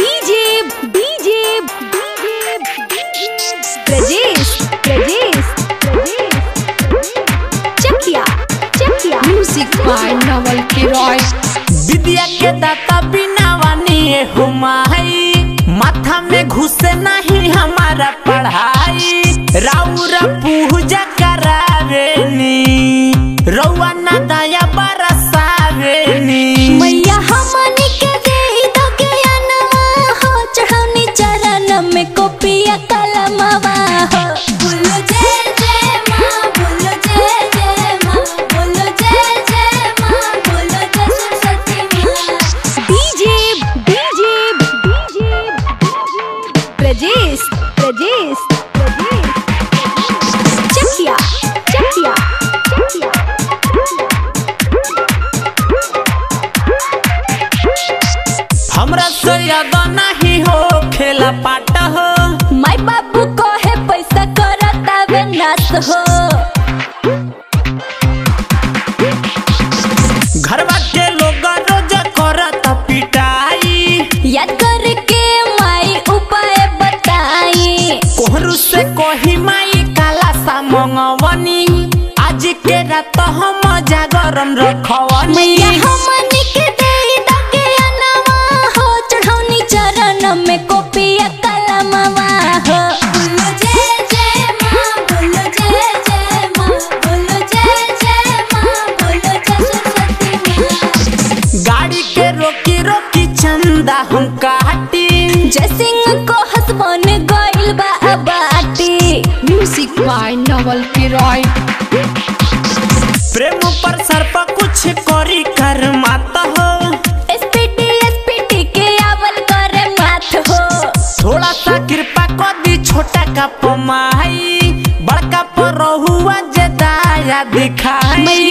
DJ DJ Prajesh Prajesh Chakiya Chakiya music by Naval किरॉय विद्या के दाता बिना वानी हुमाई माथा में घुसे नहीं हमारा पढ़ाई राउर पूजा करावेनी रउआ ना दया बरसावेनी मैया हमनी के दे दो ज्ञानवा हो चढ़ौनी चरण में कोपिया कलमवा हो बोलो जय जय माँ बोलो जय जय माँ बोलो जय जय माँ बोलो जय सरस्वती माँ DJ DJ DJ Prajesh Prajesh Prajesh Chakiya Chakiya Chakiya हमरा से याद नहीं हो खेला पाट हो माय बाबू कहे पैसा करता वे नाश हो घरवा के लोग रोज करत पिटाई याद करके माई उपाय बताई कोहरू से कोही माई काला सा मंगवनी आज के रात हम जागरण रखवनी मैया हमनी के दे दके अनवा हो चढ़ौनी चरण में कोपिया कलमवा हो बोलो जय जय माँ बोलो जय जय माँ बोलो जय जय माँ बोलो जय सरस्वती माँ गाड़ी के रोकी रोकी चंदा हम काटी जय सिंह को हसबन गइल बा बाटी म्यूजिक बाय नवल किरॉय प्रेम पर सर पर कुछ करी कर मात हो एसपीटी एसपीटी के आवल करे माथ हो थोड़ा सा कृपा कर दी छोटा का पमाई बड़का पर रहुआ जे दाया दिखाई